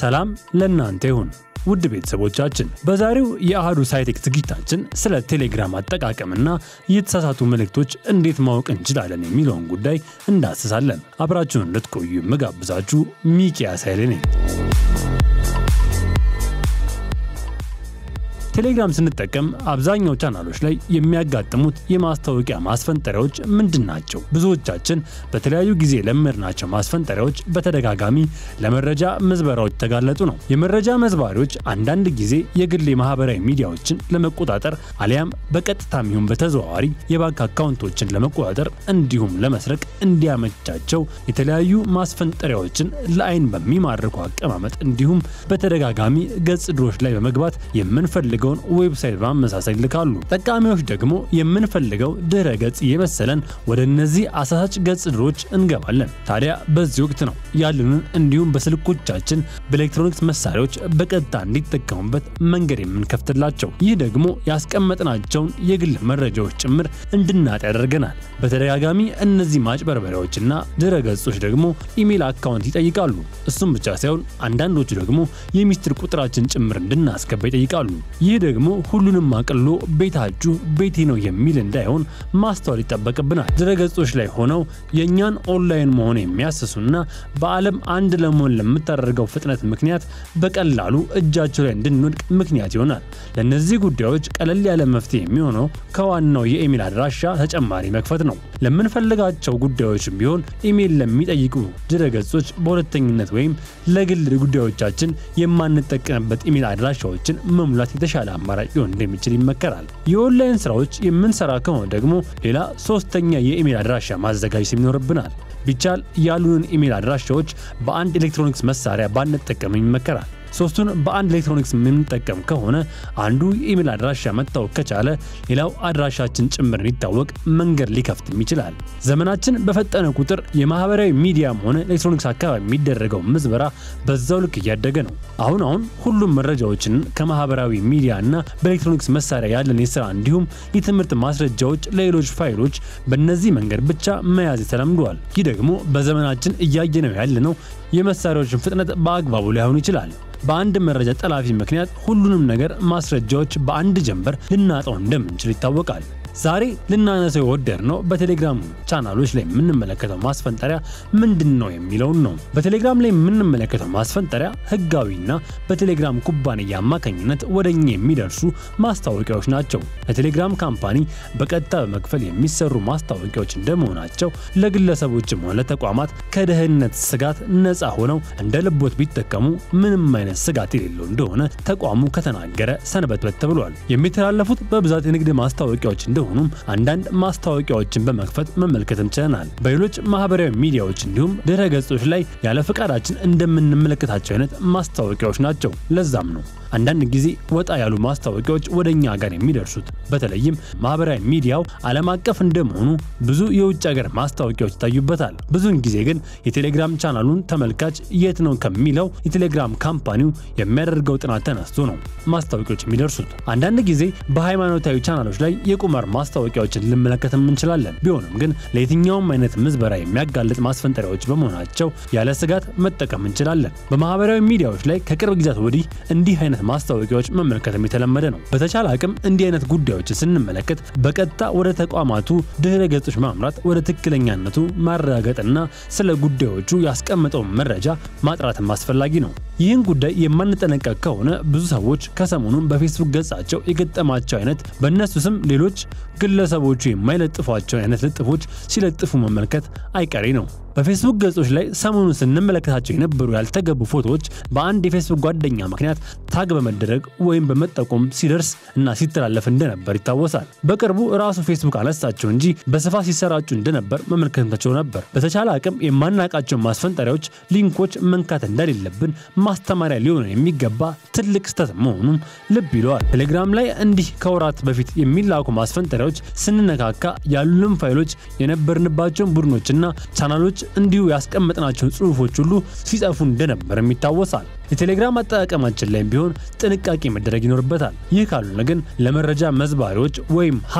ሰላም ለእናንተ ይሁን ውድ ቤተሰቦቻችን፣ በዛሬው የአህዱ ሳይቴክ ዝግጅታችን ስለ ቴሌግራም አጠቃቀምና የተሳሳቱ መልእክቶች እንዴት ማወቅ እንችላለን የሚለውን ጉዳይ እንዳስሳለን። አብራችሁን እንድትቆዩ የምጋብዛችሁ ሚኪያስ ኃይሌ ነኝ። ቴሌግራም ስንጠቀም አብዛኛው ቻናሎች ላይ የሚያጋጥሙት የማስታወቂያ ማስፈንጠሪያዎች ምንድን ናቸው? ብዙዎቻችን በተለያዩ ጊዜ ለመድናቸው ማስፈንጠሪያዎች በተደጋጋሚ ለመረጃ ምዝበራዎች ተጋለጡ ነው። የመረጃ መዝባሪዎች አንዳንድ ጊዜ የግል የማህበራዊ ሚዲያዎችን ለመቆጣጠር አሊያም በቀጥታም ይሁን በተዘዋዋሪ የባንክ አካውንቶችን ለመቆጣጠር እንዲሁም ለመስረቅ እንዲያመቻቸው የተለያዩ ማስፈንጠሪያዎችን ለአይን በሚማርኩ አቀማመጥ እንዲሁም በተደጋጋሚ ገጽ ድሮች ላይ በመግባት የምንፈልግ የሚፈልገውን ዌብሳይት በማመሳሰል ይልካሉ። ጠቃሚዎች ደግሞ የምንፈልገው ድረ ገጽ የመሰለን ወደ እነዚህ አሳሳች ገጽ ድሮች እንገባለን። ታዲያ በዚህ ወቅት ነው ያሉንን እንዲሁም በስልኮቻችን በኤሌክትሮኒክስ መሳሪያዎች በቀጥታ እንዲጠቀሙበት መንገድ የምንከፍትላቸው። ይህ ደግሞ ያስቀመጥናቸውን የግል መረጃዎች ጭምር እንድናጥ ያደርገናል። በተደጋጋሚ እነዚህ ማጭበርበሪያዎችና ድረ ገጾች ደግሞ ኢሜል አካውንት ይጠይቃሉ። እሱም ብቻ ሳይሆን አንዳንዶቹ ደግሞ የሚስጥር ቁጥራችን ጭምር እንድናስገባ ይጠይቃሉ። ይህ ደግሞ ሁሉንም አቅሎ ቤታችሁ ቤቴ ነው የሚል እንዳይሆን ማስተዋል ይጠበቅብናል። ድረገጾች ላይ ሆነው የእኛን ኦንላይን መሆን የሚያስሱና በዓለም አንድ ለመሆን ለምታደርገው ፍጥነት ምክንያት በቀላሉ እጃቸው ላይ እንድንወድቅ ምክንያት ይሆናል። ለእነዚህ ጉዳዮች ቀለል ያለ መፍትሄ የሚሆነው ከዋናው የኢሜል አድራሻ ተጨማሪ መክፈት ነው። ለምንፈልጋቸው ጉዳዮችም ቢሆን ኢሜል ለሚጠይቁ ድረገጾች በሁለተኝነት ወይም ለግል ጉዳዮቻችን የማንጠቀምበት ኢሜል አድራሻዎችን መሙላት የተሻለ አማራጭ ሊሆን እንደሚችል ይመከራል። የኦንላይን ስራዎች የምንሰራ ከሆነ ደግሞ ሌላ ሶስተኛ የኢሜል አድራሻ ማዘጋጀት ይኖርብናል። ቢቻል ያሉንን ኢሜል አድራሻዎች በአንድ ኤሌክትሮኒክስ መሳሪያ ባንጠቀም ይመከራል። ሶስቱን በአንድ ኤሌክትሮኒክስ የምንጠቀም ከሆነ አንዱ የኢሜል አድራሻ መታወቅ ከቻለ ሌላው አድራሻችን ጭምር እንዲታወቅ መንገድ ሊከፍትም ይችላል። ዘመናችን በፈጠነ ቁጥር የማህበራዊ ሚዲያም ሆነ ኤሌክትሮኒክስ አካባቢ የሚደረገው ምዝበራ በዛው ልክ እያደገ ነው። አሁን አሁን ሁሉም መረጃዎችን ከማህበራዊ ሚዲያ እና በኤሌክትሮኒክስ መሳሪያ ያለን የስራ እንዲሁም የትምህርት ማስረጃዎች ለሌሎች ፋይሎች በእነዚህ መንገድ ብቻ መያዝ ተለምዷል። ይህ ደግሞ በዘመናችን እያየነው ያለነው የመሳሪያዎችን ፍጥነት በአግባቡ ላይሆን ይችላል። በአንድ መረጃ ጠላፊ ምክንያት ሁሉንም ነገር ማስረጃዎች በአንድ ጀንበር ልናጣው እንደምንችል ይታወቃል። ዛሬ ልናነሰው የወደድ ነው በቴሌግራም ቻናሎች ላይ የምንመለከተው ማስፈንጠሪያ ምንድን ነው የሚለውን ነው። በቴሌግራም ላይ የምንመለከተው ማስፈንጠሪያ ህጋዊና በቴሌግራም ኩባንያ አማካኝነት ወደኛ የሚደርሱ ማስታወቂያዎች ናቸው። ለቴሌግራም ካምፓኒ በቀጥታ በመክፈል የሚሰሩ ማስታወቂያዎች እንደመሆናቸው ለግለሰቦችም ሆነ ለተቋማት ከደህንነት ስጋት ነፃ ሆነው እንደ ልቦት ቢጠቀሙ ምንም አይነት ስጋት የሌለው እንደሆነ ተቋሙ ከተናገረ ሰንበትበት ተብሏል። የሚተላለፉት በብዛት የንግድ ማስታወቂያዎች እንደ ሆኑም አንዳንድ ማስታወቂያዎችን በመክፈት መመልከትም ችለናል። በሌሎች ማህበራዊ ሚዲያዎች እንዲሁም ድረ ገጾች ላይ ያለ ፈቃዳችን እንደምንመለከታቸው አይነት ማስታወቂያዎች ናቸው። ለዛም ነው አንዳንድ ጊዜ ወጣ ያሉ ማስታወቂያዎች ወደ እኛ ጋር የሚደርሱት። በተለይም ማህበራዊ ሚዲያው ዓለም አቀፍ እንደመሆኑ ብዙ የውጭ ሀገር ማስታወቂያዎች ይታዩበታል። ብዙውን ጊዜ ግን የቴሌግራም ቻናሉን ተመልካች የት ነው ከሚለው የቴሌግራም ካምፓኒው የሚያደርገው ጥናት ተነስቶ ነው ማስታወቂያዎች የሚደርሱት። አንዳንድ ጊዜ በሃይማኖታዊ ቻናሎች ላይ የቁማር ማስታወቂያዎችን ልንመለከትም እንችላለን። ቢሆንም ግን ለየትኛውም አይነት ምዝበራ የሚያጋልጥ ማስፈንጠሪያዎች በመሆናቸው ያለ ስጋት መጠቀም እንችላለን። በማህበራዊ ሚዲያዎች ላይ ከቅርብ ጊዜያት ወዲህ እንዲህ አይነት ማስታወቂያዎች መመልከትም የተለመደ ነው። በተቻለ አቅም እንዲህ አይነት ጉዳዮችን ስንመለከት በቀጥታ ወደ ተቋማቱ ድህረ ገጾች ማምራት ወደ ትክክለኛነቱ ማረጋገጥና ስለ ጉዳዮቹ ያስቀመጠውን መረጃ ማጥራትም አስፈላጊ ነው። ይህን ጉዳይ የማንጠነቀቅ ከሆነ ብዙ ሰዎች ከሰሞኑን በፌስቡክ ገጻቸው የገጠማቸው አይነት በእነሱ ስም ሌሎች ግለሰቦቹ የማይለጥፏቸው አይነት ልጥፎች ሲለጥፉ መመልከት አይቀሬ ነው። በፌስቡክ ገጾች ላይ ሰሞኑን ስንመለከታቸው የነበሩ ያልተገቡ ፎቶዎች በአንድ የፌስቡክ ጓደኛ ምክንያት ታግ በመደረግ ወይም በመጠቆም ሲደርስ እና ሲተላለፍ እንደነበር ይታወሳል። በቅርቡ ራሱ ፌስቡክ አነሳቸው እንጂ በስፋት ሲሰራጩ እንደነበር መመልከታቸው ነበር። በተቻለ አቅም የማናውቃቸው ማስፈንጠሪያዎች፣ ሊንኮች መንካት እንደሌለብን ማስተማሪያ ሊሆን የሚገባ ትልቅ ስህተት መሆኑም ልብ ይለዋል። ቴሌግራም ላይ እንዲህ ከወራት በፊት የሚላኩ ማስፈንጠሪያዎች ስንነካካ ያሉንም ፋይሎች የነበርንባቸውን ቡድኖችና ቻናሎች እንዲሁ ያስቀመጥናቸው ጽሑፎች ሁሉ ሲጠፉ እንደነበርም ይታወሳል። የቴሌግራም አጠቃቀማችን ላይም ቢሆን ጥንቃቄ መደረግ ይኖርበታል። ይህ ካልሆነ ግን ለመረጃ መዝባሪዎች ወይም ሀከር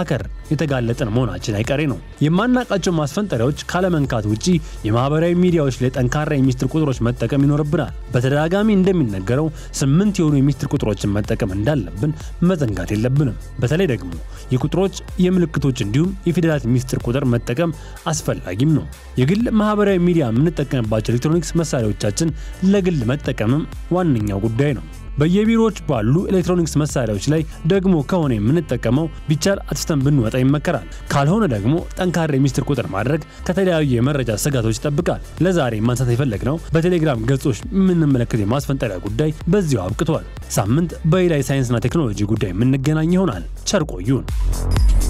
የተጋለጠን መሆናችን አይቀሬ ነው። የማናውቃቸው ማስፈንጠሪያዎች ካለመንካት ውጪ የማህበራዊ ሚዲያዎች ላይ ጠንካራ የሚስጥር ቁጥሮች መጠቀም ይኖርብናል። በተደጋጋሚ እንደሚነገረው ስምንት የሆኑ የሚስጥር ቁጥሮችን መጠቀም እንዳለብን መዘንጋት የለብንም። በተለይ ደግሞ የቁጥሮች የምልክቶች እንዲሁም የፊደላት ሚስጥር ቁጥር መጠቀም አስፈላጊም ነው። የግል ማህበራዊ ሚዲያ የምንጠቀምባቸው ኤሌክትሮኒክስ መሳሪያዎቻችን ለግል መጠቀምም ዋነኛው ጉዳይ ነው። በየቢሮዎች ባሉ ኤሌክትሮኒክስ መሳሪያዎች ላይ ደግሞ ከሆነ የምንጠቀመው ቢቻል አጥፍተን ብንወጣ ይመከራል። ካልሆነ ደግሞ ጠንካራ የሚስጥር ቁጥር ማድረግ ከተለያዩ የመረጃ ስጋቶች ይጠብቃል። ለዛሬ ማንሳት የፈለግነው በቴሌግራም ገጾች የምንመለከት የማስፈንጠሪያ ጉዳይ በዚሁ አብቅቷል። ሳምንት በሌላ የሳይንስና ቴክኖሎጂ ጉዳይ የምንገናኝ ይሆናል። ቸር ቆዩን።